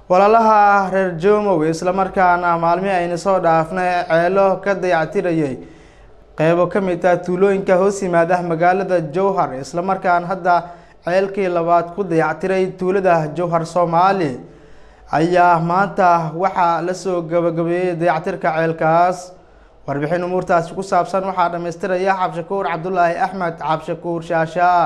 walaalaha reer joomow islamarkaana maalmihii ayna soo dhaafnay ceelo ka dayactirayay qeybo ka mid ah tuulooyinka hoos yimaada magaalada jowhar islamarkaana hadda ceelkii labaad ku dayactiray tuulada jowhar soomaali ayaa maanta waxaa lasoo gabagabeeyey dayactirka ceelkaas warbixin umuurtaasi ku saabsan waxaa dhamaystiraya cabshakuur cabdulaahi axmed cabshakuur shaashaa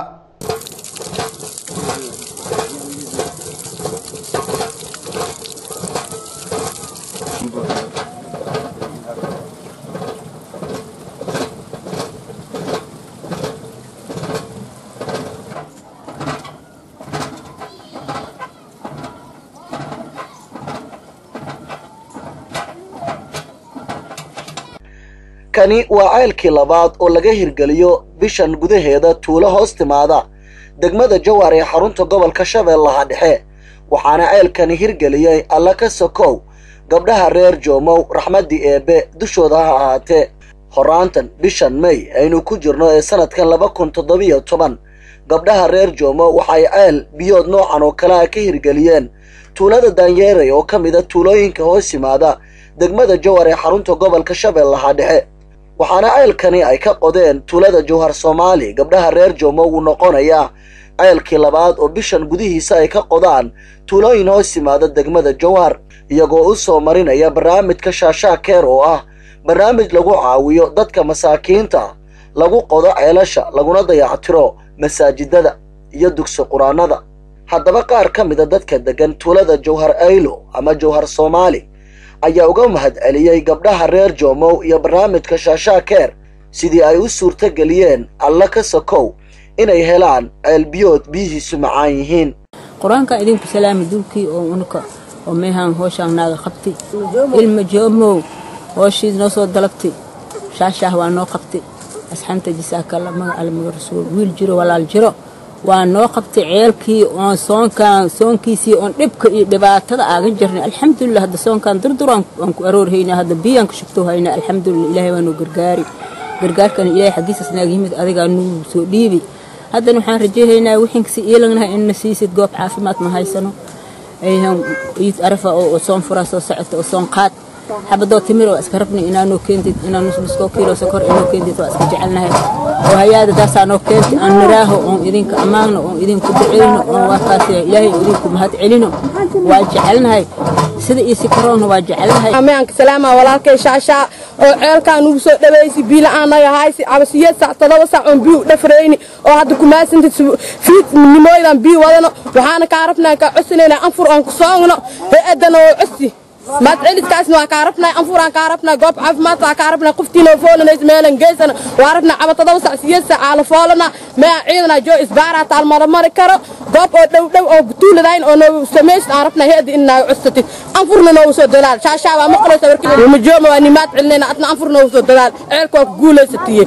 kani waa ceelkii labaad oo laga hirgeliyo bishan gudaheeda tuulo hoos timaada degmada jawhar ee xarunta gobolka shabeellaha dhexe waxaana ceelkani hirgeliyey alla ka sokow gabdhaha reer joomow raxmaddii eebbe dushooda ha ahaatee horaantan bishan may aynu ku jirno ee sanadkan laba kun toddobiyo toban gabdhaha reer joomow waxay ceel biyood noocan oo kale a ka hirgeliyeen tuulada daanyeeray oo ka mida tuulooyinka hoos yimaada degmada jawhar ee xarunta gobolka shabeellaha dhexe waxaana ceelkani ay ka qodeen tuulada jawhar soomaali gabdhaha reer joomo uu noqonayaa ceelkii labaad oo bishan gudihiisa ay ka qodaan tuulooyin hoos yimaada degmada jawhar iyagoo u soo marinaya barnaamijka shaashaa keer oo ah barnaamij lagu caawiyo dadka masaakiinta lagu qodo ceelasha laguna dayactiro masaajidada iyo dugsi qur-aanada haddaba qaar ka mida dadka deggan tuulada jawhar aylo ama jawhar soomaali ayaa uga mahad celiyey gabdhaha reer joomow iyo barnaamijka shaashaa keer sidii ay u suurto geliyeen alla ka sokow inay helaan ceelbiyood biyihiisu macaan yihiin qur-aanka idinku salaami dulkii oo unuka oo meehaan hooshaan naaga qabtay ilma joomow hooshiid noo soo dalabtay shaashaah waa noo qabtay asxanta jisaakalla maga almaga rasuul wiil jiro walaal jiro waa noo qabtay ceelkii oon soonkaan soonkiisii oon dhibka iyo dhibaatada aaga jirnay alxamdulilah hadda soonkaan durdur aan ku aroorhaynaa hadda biyaan ka shugto haynaa alxamdulilah ilaahay waa noo gargaari gargaarkana ilaahay xaggiisas naaga yimid adigaa nuu soo dhiibi haddana waxaan rajayhaynaa wixinkasi iilagnahay inna siisid goob caafimaad ma haysano ayhan iid arafa oo soon furaa soo socota oo soon qaad xabadoo timir waa iska rabnay inaa noo keentid inaa nusnuskoo kiilo sokor inoo keentid waa iska jecelnahay oo hayaada taasaa noo keentay aan naraaho oon idinka ammaanno oon idinku duceyno oon waakaas ilaahay idinku mahad celino waa jecelnahay sida iyo si karoona waa jecelnahay amaanka salaama walaalkay shaashaa oo ceelkaan ugu soo dhawaysi biila aanaga haysi cabasiyeed sac todoba sac oon biyu dhafrayni oo hadda kumaasantid fiid nimooydan biyu wadano waxaana kaa rabnaa kaa cosinayna anfur oon ku soogno hay-adana oo cosi maad celidkaasna waa kaa rabnaa anfuraan kaa rabnaa goob caafimaad waa kaa rabnaa qoftiina foolanays meelan geysana waa rabnaa caba todoba sac siyeed sac aala foolana mea ciidana joo isbaaraa taalmaramari karo goob oo dhow dhow oo tuuladayn oo noo samaysid aan rabnaa heedi in naaga cusatid anfurna noogu soo dadaal shaashaa waa maqlaysa warkii majooma waa nimaad celinayna adna anfur noogu soo dadaal ceelka waa ku guulaysatiye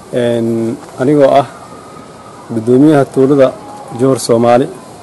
anigoo ah guddoomiyaha tuulada jowhar soomaali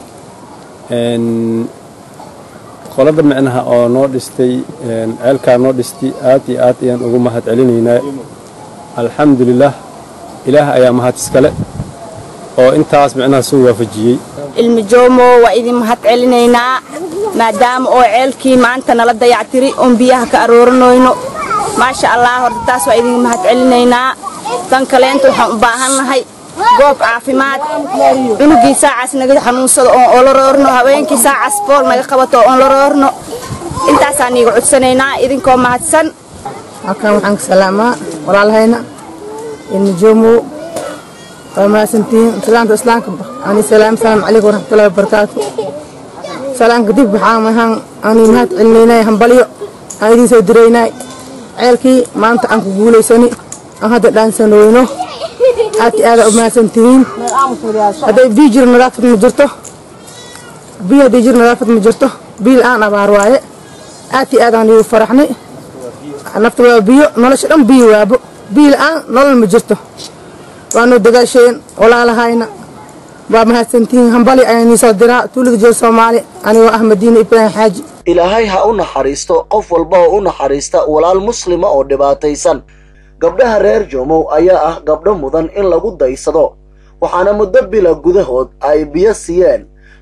qolada micnaha oo noo dhistay ceelkaa noo dhistay aad iyo aad ayaan ugu mahad celinaynaa alxamdulilah ilaah ayaa mahad iskale oo intaas micnaha soo waafajiyey ilmi joomo waa idin mahad celinaynaa maadaama oo ceelkii maanta nala dayactiri oon biyaha ka arooranoyno maasha allah horta taas waa idin mahad celinaynaa tan kaleenta waxaan u baahannahay goob caafimaad cunugii saacaas naga xanuunsado oon oola roorno haweenkii saacaas bool naga qabato oon la roorno intaasaan niiga codsanaynaa idinkoo mahadsan halkan waxaan ka salaamaa walaalahayna ilmi joomow waa mahadsantihiin islaanta islaamka ani salaam salaam calaykum waraxmatullahi wabarakaatu salaamka dib waxaan mahaan ani mahad celinaynay hambalyo aan idiin soo diraynay ceelkii maanta aan ku guulaysani aan hadda dhaansanooyno aad iyo aada u mahadsan tihiin hadday biyo jiro nadaafad ma jirto biyo hadday jiro nadaafad ma jirto biyo la-aan abaar waaye aad iyo aadaan igu faraxnay nafta waa biyo nolosha dhan biyo waabo biyo la-aan nolol ma jirto waanu dagaasheen walaalahayna waa mahadsantihiin hambali ayaan iisoo diraa tuuliga jeel soomaali anigoo ah madiine ibraahim xaaji ilaahay ha u naxariisto qof walba oo u naxariista walaal muslima oo dhibaataysan gabdhaha reer joomow ayaa ah gabdho mudan in lagu daysado waxaana muddo bila gudahood ay biyo siiyeen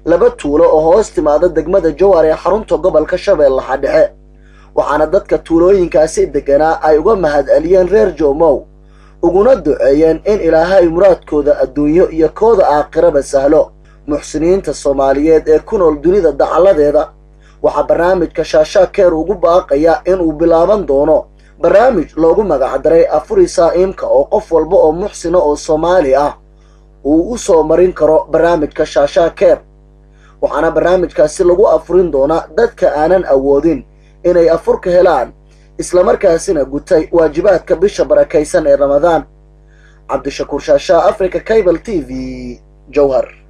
laba tuulo oo hoos timaada degmada jowhar ee xarunta gobolka shabeellaha dhexe waxaana dadka tuulooyinkaasi degganaa ay uga mahad celiyeen reer joomow uguna duceeyeen in ilaahay muraadkooda adduunyo iyo kooda aakhiraba sahlo muxsiniinta soomaaliyeed ee ku nool dunida dacalladeeda waxaa barnaamijka shaashaa keer ugu baaqaya inuu bilaaban doono barnaamij loogu magacdaray afuri saa'iimka oo qof walba oo muxsina oo soomaali ah uu u soo marin karo barnaamijka shaashaa keer waxaana barnaamijkaasi lagu afurin doonaa dadka aanan awoodin inay afurka helaan islamarkaasina gutay waajibaadka bisha barakaysan ee ramadaan cabdishakuur shaashaa africa cable t v jowhar